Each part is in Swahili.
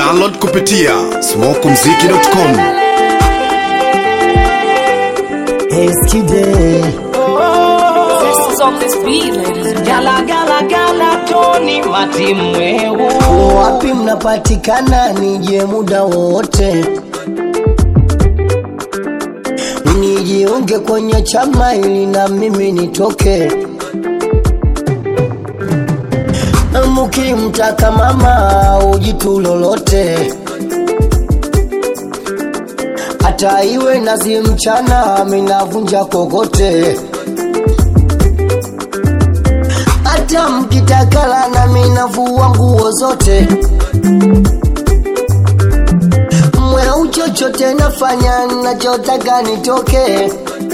Download kupitia smokumziki.com. Yesterday, This is on this beat, ladies and Gala gala gala Tony Matimwehu wapi mnapatikana? Nije muda wote nijiunge kwenye chama ili na mimi nitoke. Mukimtaka mama ujitu lolote, hata iwe nazi mchana, minavunja kokote. hata mkitakala na minavua nguo zote mweu chochote nafanya nachotaka nitoke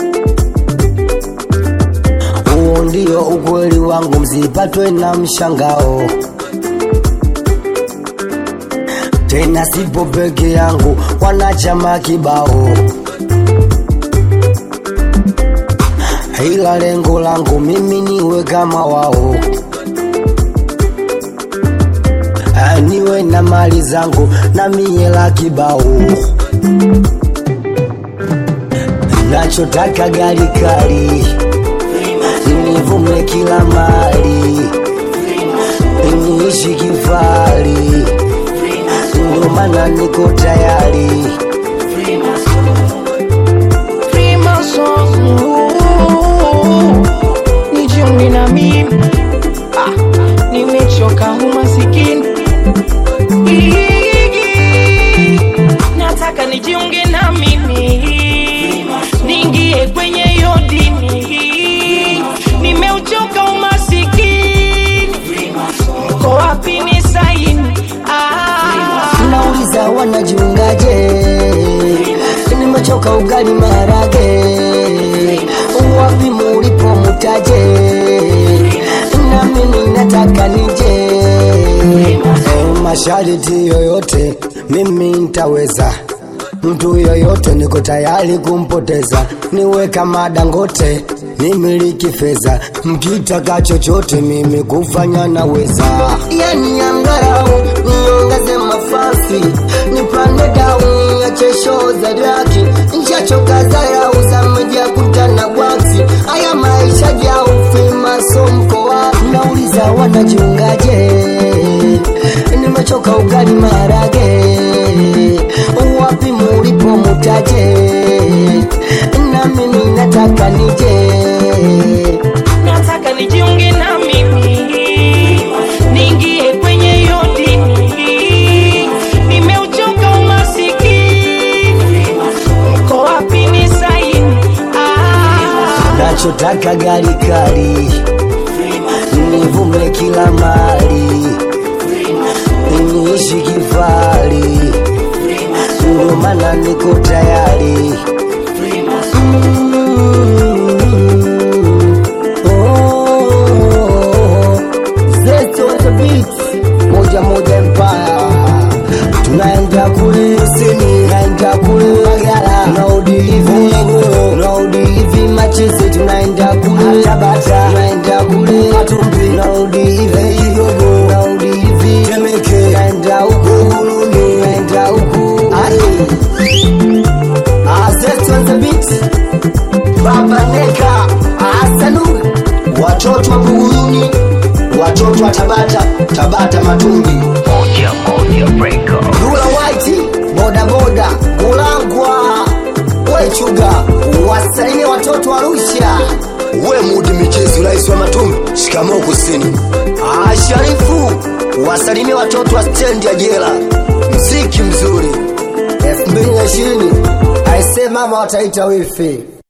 huo ndio ukweli wangu msipatwe na mshangao tena sipo peke yangu wanachama kibao ila lengo langu mimi niwe kama wao Ah, niwe na mali zangu na miela kibao nachotaka gari kali nivume kila mali niishi kifali ndio maana niko tayari Nijiunge na mimi ah, nimechoka umasikini nataka nijiunge na mimi niingie kwenye hiyo dini nimeuchoka umasikini uko wapi ni saini ah, nauliza wanajiungaje nimechoka ugali marage wapi mulipo mutaje na mimi nataka nije Eh, mashariti yoyote mimi nitaweza mtu yoyote niko tayari kumpoteza niwe kama dangote nimiliki fedha mkitaka chochote mimi kufanya naweza yani angarau niongeze mafasi nipande dau niache show za raki nchachoka zarau za meja kutana bwaksi haya maisha ya ufimaso mkoa nauliza wanajiungaje nimechoka ugali marage wapi mulipo mutaje na mimi nataka nije nataka nijiunge na mimi niingie kwenye hiyo dini nimeuchoka umasikini uko wapi ni saini ah, nachotaka gari kali nivume kila mali niishi kifali ndio maana niko tayari Mm. Oh. Zest on the beat. moja moja empire tunaenda kule sini naenda kule magara tunaudilivi tunaudilivi macheze tunaenda kule tabata tunaenda kule matumbi tunaudilivi igogo tunaudilivi temeke tunaenda huku guluni tunaenda huku ai Zest on the beat Baba Neka Asanu watoto wa Buguruni watoto wa Tabata Tabata Matumbi Dula White boda boda Kulangwa Wechuga wasalimie watoto wa Arusha we mudi michezo rais wa Matumbi shikamoo kusini Ah, Sharifu wasalimie watoto wa stendi ya jela mziki mzuri 2020 aisee mama wataita wifi